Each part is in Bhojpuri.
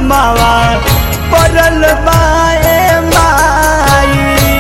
नमावा पड़ल बाए माई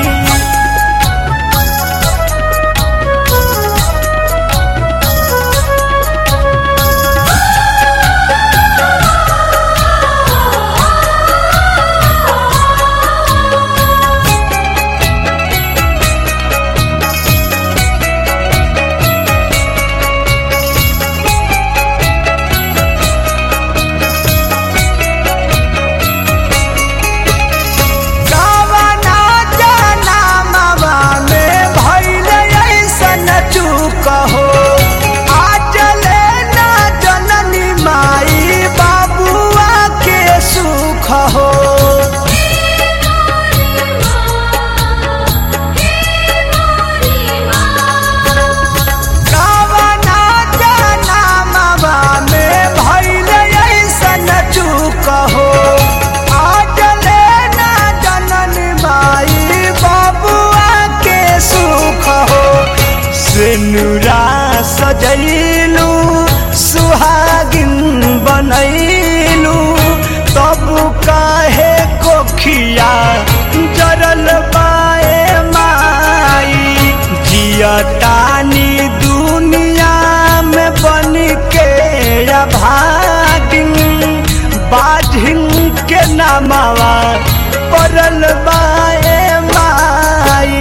कावना जनमवा में भइल अइसन चूक हो आज ले ना जननी माई बाबुआ के सुख हो कावना जनमवा में भइल अइसन चूक हो आज ले ना जननी माई बाबुआ के सुख हो सिनुरा सजैलू सुहागिन बनैलू तब काहे कोखिया जरल बाए माई जियतानी दुनिया में बन के भागिन बाझिन के नामावा पड़ल बाए माई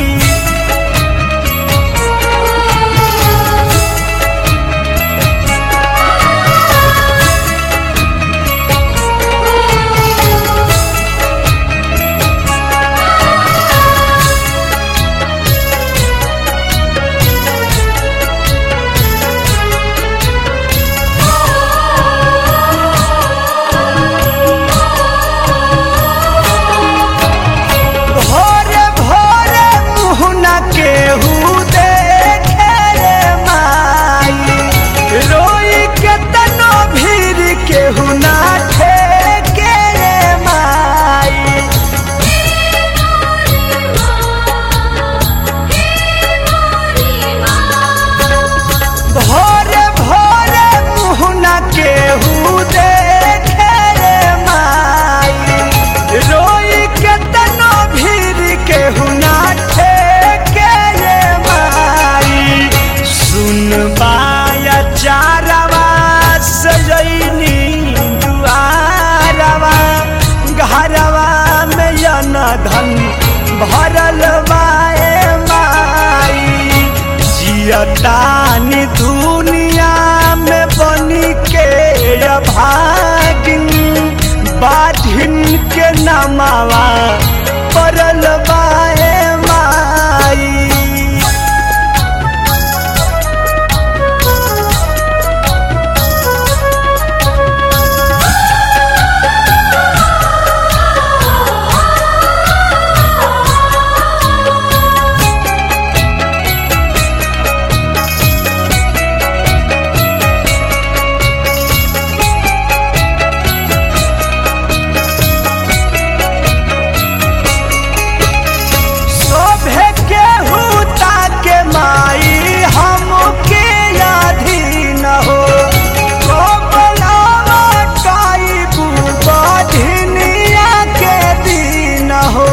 भोरे भोरे मुहना केहू देखे रे माई रोई के तनो भीड़ केहू ना ठेके रे माई भोरे भोरे मुहना केहू देखे रे माई रोई के तनो भीड़ केहू ना ठेके रे माई सुन बाया चारवा सजैनी दुआरवा घरवा में यन धन भरल बाए माई जियतानी दुनिया में बनी के भागिन बाधिन के नमावा पड़ल बाए माई शोभे के हुता के माई हमके अधीन हो कोबलावा काई बुबा धिनिया के दीन हो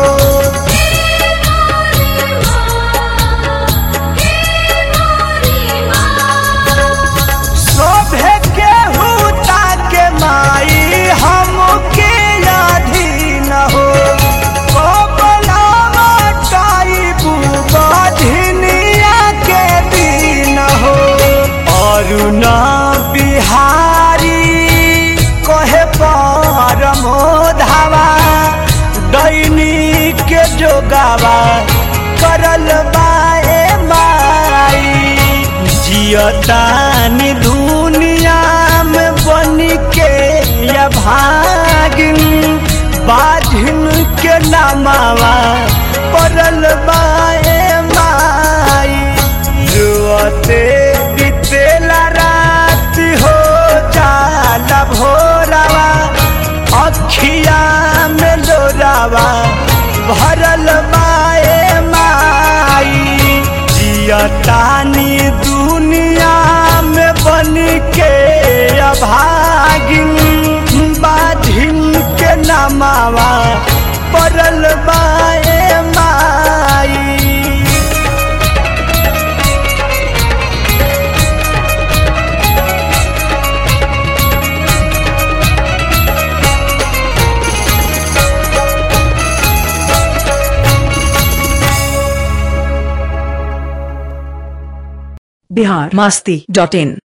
शोभे के हुता के माई हमके अधीन हो कोबलावा काई बुबा धिनिया के दीन हो अरुण बिहारी कहे परमो धावा दैनी के जोगावा करल बाए माई जियतानी दुनिया में बन के या भागिन बाझिन के नामावा पड़ल बाए माई जुअते बीतेला रात हो जाला भोरावा अखिया में लोरावा भरल बाए माई जियतानी दुनिया में बन के अभागिन बाधिन नामावा पड़ल बाए माई बिहार मस्ती डॉट इन